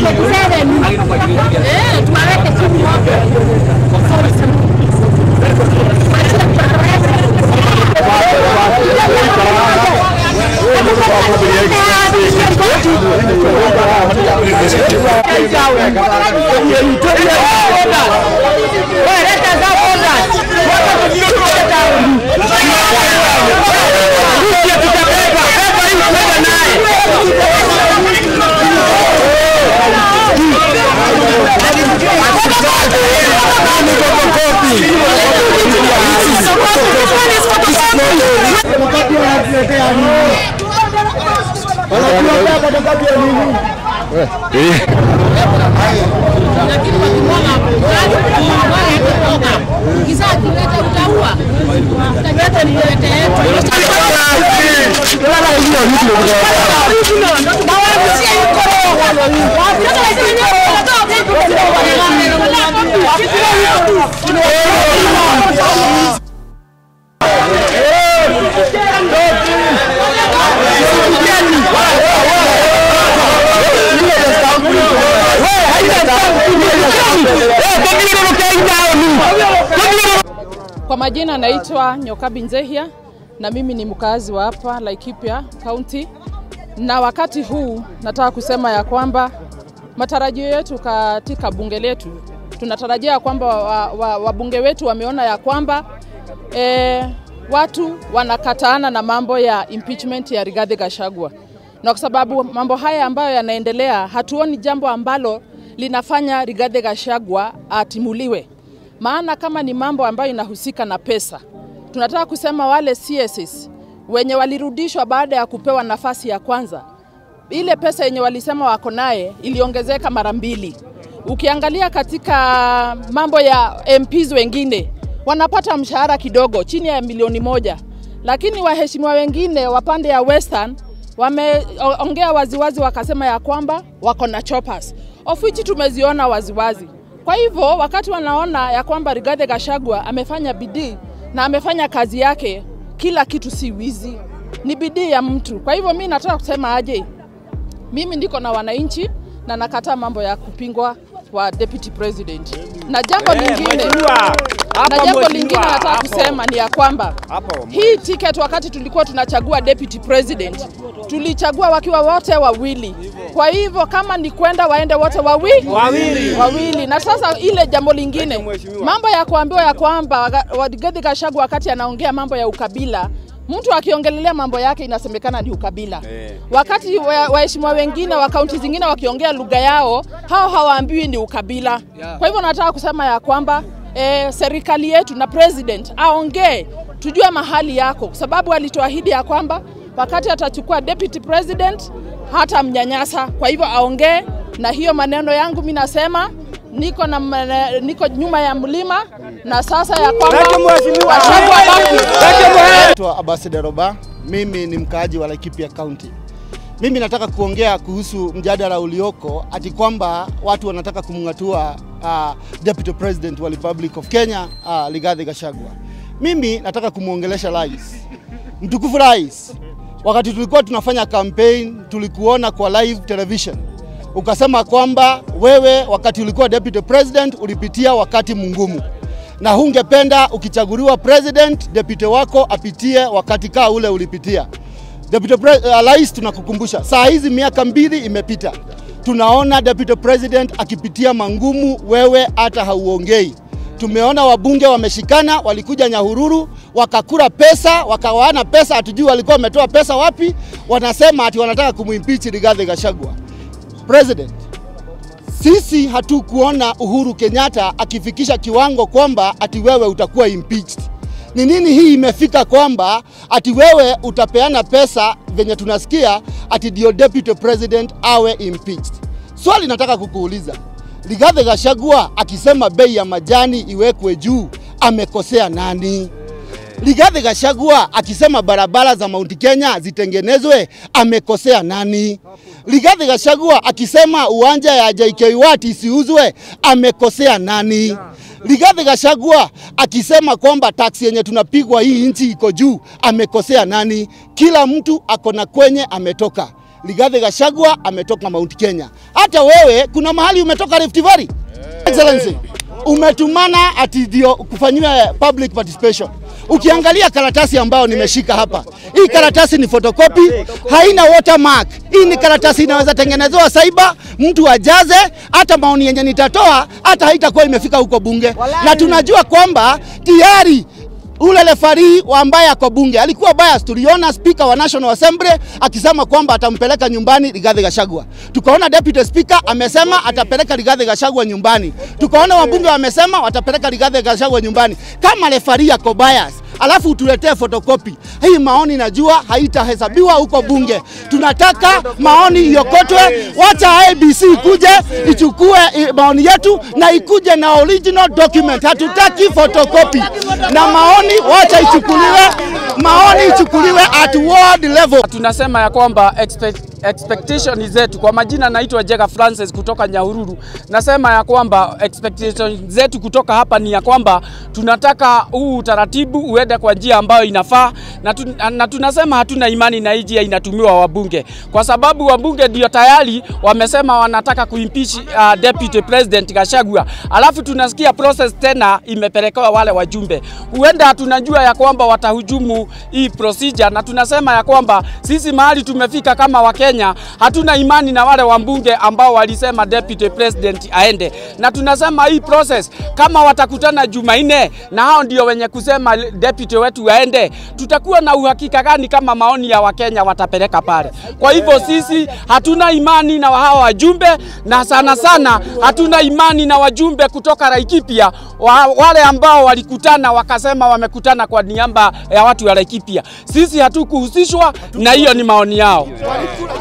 Eh, tuwaweke chini wote. Lakini wakimwaga mwaga kutoka. Ukizaa kileta utaua. Utaleta ni kilete yetu. Na warushie yuko Kwa majina naitwa Nyokabi Nzehia na mimi ni mkazi wa hapa Laikipia County, na wakati huu nataka kusema ya kwamba matarajio yetu katika bunge letu, tunatarajia kwamba wabunge wa, wa wabunge wetu wameona ya kwamba e, watu wanakataana na mambo ya impeachment ya Rigathi Gachagua, na kwa sababu mambo haya ambayo yanaendelea, hatuoni jambo ambalo linafanya Rigathi Gachagua atimuliwe maana kama ni mambo ambayo inahusika na pesa, tunataka kusema wale CSs wenye walirudishwa baada ya kupewa nafasi ya kwanza, ile pesa yenye walisema wako naye iliongezeka mara mbili. Ukiangalia katika mambo ya MPs wengine wanapata mshahara kidogo chini ya milioni moja, lakini waheshimiwa wengine wa pande ya Western wameongea waziwazi wakasema ya kwamba wako na choppers of which tumeziona waziwazi. Kwa hivyo wakati wanaona ya kwamba Rigathi Gachagua amefanya bidii na amefanya kazi yake, kila kitu si wizi, ni bidii ya mtu. Kwa hivyo mi nataka kusema aje, mimi ndiko na wananchi na nakataa mambo ya kupingwa kwa deputy president. Na jambo lingine na jambo lingine nataka kusema ni ya kwamba hii ticket wakati tulikuwa tunachagua deputy president tulichagua wakiwa wote wawili. Kwa hivyo kama ni kwenda waende wote wawi? wawili, wawili. Na sasa ile jambo lingine, mambo ya kuambiwa ya kwamba Rigathi Gachagua wakati anaongea mambo ya ukabila mtu akiongelelea mambo yake inasemekana ni ukabila eh. Wakati waheshimiwa wa wengine wa kaunti zingine wakiongea lugha yao, hao hawaambiwi ni ukabila yeah. Kwa hivyo nataka kusema ya kwamba eh, serikali yetu na president aongee, tujue mahali yako, kwa sababu alituahidi ya kwamba wakati atachukua deputy president hata mnyanyasa. Kwa hivyo aongee, na hiyo maneno yangu mi nasema niko na mene, niko nyuma ya mlima na sasa ya kwamba Gachagua baki. Naitwa Abasi Roba, mimi ni mkaaji wa Laikipia County. Mimi nataka kuongea kuhusu mjadala ulioko ati kwamba watu wanataka kumng'atua uh, Deputy President wa Republic of Kenya uh, Rigathi Gachagua. Mimi nataka kumwongelesha rais, mtukufu rais. Wakati tulikuwa tunafanya campaign, tulikuona kwa live television ukasema kwamba wewe wakati ulikuwa deputy president ulipitia wakati mngumu na hungependa ukichaguliwa president deputy wako apitie wakati kaa ule ulipitia. Deputy rais, uh, tunakukumbusha saa hizi miaka mbili imepita, tunaona deputy president akipitia mangumu, wewe hata hauongei. Tumeona wabunge wameshikana, walikuja Nyahururu wakakura pesa, wakawaana pesa, hatujui walikuwa wametoa pesa wapi. Wanasema ati wanataka kumwimpeach Rigathi Gachagua. President, sisi hatukuona Uhuru Kenyatta akifikisha kiwango kwamba ati wewe utakuwa impeached. Ni nini hii imefika kwamba ati wewe utapeana pesa venye tunasikia ati ndio deputy president awe impeached? Swali nataka kukuuliza, Rigathi Gachagua akisema bei ya majani iwekwe juu amekosea nani? Rigathi Gachagua akisema barabara za Mount Kenya zitengenezwe amekosea nani? Rigathi Gachagua akisema uwanja ya JKUAT isiuzwe amekosea nani? Rigathi Gachagua akisema kwamba taksi yenye tunapigwa hii nchi iko juu amekosea nani? Kila mtu ako na kwenye ametoka. Rigathi Gachagua ametoka Mount Kenya. Hata wewe kuna mahali umetoka Rift Valley. Excellency, umetumana ati ndio kufanyiwa public participation. Ukiangalia karatasi ambayo nimeshika hapa, hii karatasi ni photocopy, haina watermark. Hii ni karatasi inaweza tengenezewa cyber, mtu ajaze, hata maoni yenye nitatoa hata haitakuwa imefika huko bunge, na tunajua kwamba tayari ule refari ambaye ako bunge alikuwa bias. Tuliona speaker wa National Assembly akisema kwamba atampeleka nyumbani Rigathi Gachagua. Tukaona deputy speaker amesema atapeleka Rigathi Gachagua nyumbani. Tukaona wabunge wamesema watapeleka Rigathi Gachagua nyumbani. Kama refari ako bias alafu utuletee fotokopi hii maoni, najua haitahesabiwa huko bunge. Tunataka maoni iokotwe, wacha ABC ikuje ichukue i- maoni yetu na ikuje na original document. Hatutaki fotokopi na maoni, wacha ichukuliwe, maoni ichukuliwe at world level. Tunasema ya kwamba expect, expectation zetu, kwa majina naitwa Jega Francis kutoka Nyahururu. Nasema ya kwamba expectation zetu kutoka hapa ni ya kwamba tunataka huu utaratibu uende kwa njia ambayo inafaa na, tu, na tunasema hatuna imani na hii njia inatumiwa wabunge, kwa sababu wabunge ndio tayari wamesema wanataka kuimpeach uh, deputy president Gachagua, alafu tunasikia process tena imepelekewa wale wajumbe. Huenda tunajua ya kwamba watahujumu hii procedure, na tunasema ya kwamba sisi mahali tumefika kama Wakenya hatuna imani na wale wabunge ambao walisema deputy president aende, na tunasema hii process kama watakutana Jumanne na hao ndio wenye kusema deputy wetu aende, tutakuwa na uhakika gani kama maoni ya Wakenya watapeleka pale? Kwa hivyo sisi hatuna imani na hawa wajumbe, na sana sana hatuna imani na wajumbe kutoka Laikipia wa, wale ambao walikutana wakasema wamekutana kwa niaba ya watu wa Laikipia. Sisi hatukuhusishwa na hiyo, ni maoni yao.